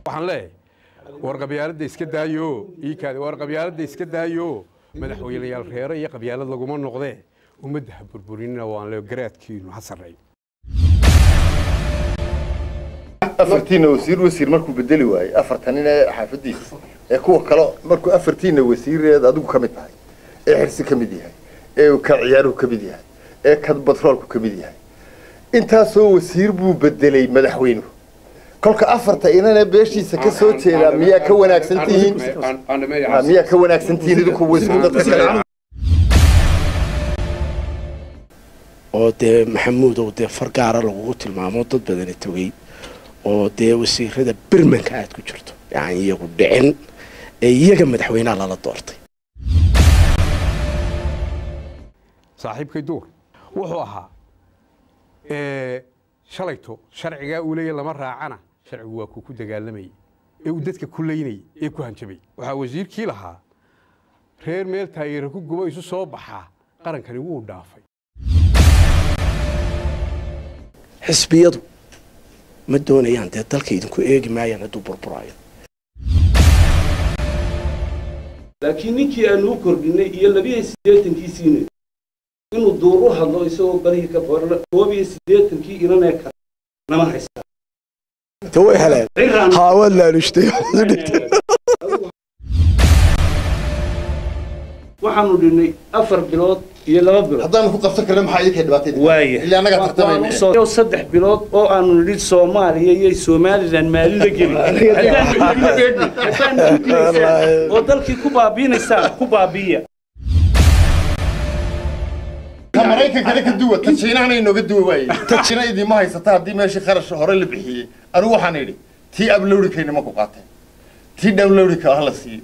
waxaan leeyahay war qabyaaladda iska daayo iikaadi war qabyaaladda iska daayo madaxweynayaal reere iyo qabyaalad laguma noqdee ummadda ha burburinina waan le garaadkiinu ha sarreeyo afartiina wasiir wasiir markuu bedeli waayey afartanina xaafadiisa ee kuwa kale markuu afartiina wasiireed adigu ka mid tahay ee xirsi ka mid yahay ee ka ciyaaruhu ka mid yahay ee ka batroolku ka mid yahay intaasoo wasiir buu bedelay madaxweynuhu kolka afarta inana beeshiisa ka soo jeedaa miyaa ka wanaagsan tihiin Ha, miyaa ka wanaagsan tihiin idinku wasiir dadka kale oo dee maxamuudow dee far gaara lagugu tilmaamo dad badani togay oo dee wasiirada bermanka aad ku jirto yani iyagu dhicin ee iyaga madaxweynaha lala doortay saaxiibkay duur wuxuu ahaa shalayto sharcigaa uu leeya lama raacana sharcigu waa kuu ku dagaalamayay ee uu dadka ku laynayay ee ku hanjabay waxaa wasiirkii lahaa reer meel taageera ku gubo isu soo baxaa qarankani wuu dhaafay xisbiyadu ma doonayaan dee dalka idinku eegi maayaan hadduu burburaayo laakiin ninkii aanu u kordhinay iyo labiyo siddeetankiisiina inuu duur u hadlo isagoo barihii ka qorna koob iyo siddeetankii inanee kale nama haystaa de way heleen ciraan haawad laalushtay waxaanu dhinnay afar bilood iyo laba bilood haddaanu ku qabsan karna maxaa idinka dhibaatayda waaya ilaa annaga tartamayna soo saddex bilood oo aanu nidhi soomaaliya iyo somalilan maalida geli oo dalkii ku baabiinaysaan ku baabiiya ka maraykankana ka duwa ta jiinahana inooga duwa waaye ta jiina idiima haysata haddii meeshii kharash hore la bixiyey anigu waxaan idhi tii ablowrikayna ma ku qaateen tii downlowrika hala siiyo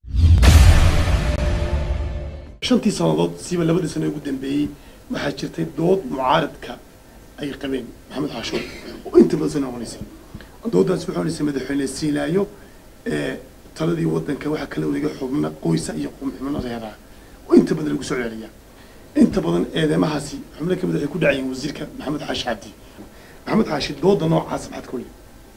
shantii sannadood siiba labadii sano ugu dambeeyey waxaa jirtay dood mucaaradka ay qabeen maxamed xaashuur oo inta badan soo noqonaysay doodaas waxaa onaysay madaxweyne siinaayo ee taladii waddanka waxaa kala wareegay xubno qoysa iyo xubno reeraha oo inta badan lagu soo celceliyaa inta badan eedeymahaasi xubno ka mid waxay ku dhacayeen wasiirka maxamed xaashi cabdi maxamed xaashi dooda noocaas maxaad ka weli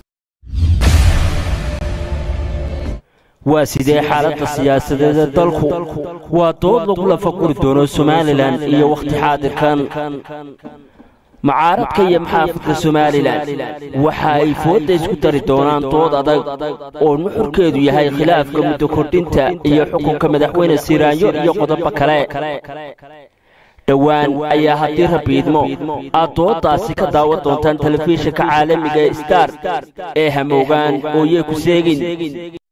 waa sidee xaaladda siyaasadeed ee dalku waa dood lagu lafaguri doono somalilan iyo wakhti xaadirkan mucaaradka iyo maxaafidka somalilan waxa ay foodda isku dari doonaan dood adag oo nuxurkeedu yahay khilaafka muddo kordhinta iyo xukunka madaxweyne siraanyo iyo qodobo kale dhowaan ayaa haddii rabiidmo aad dooddaasi ka daawan doontaan telefishinka caalamiga ee star ee hamoogaan ooyey ku seegin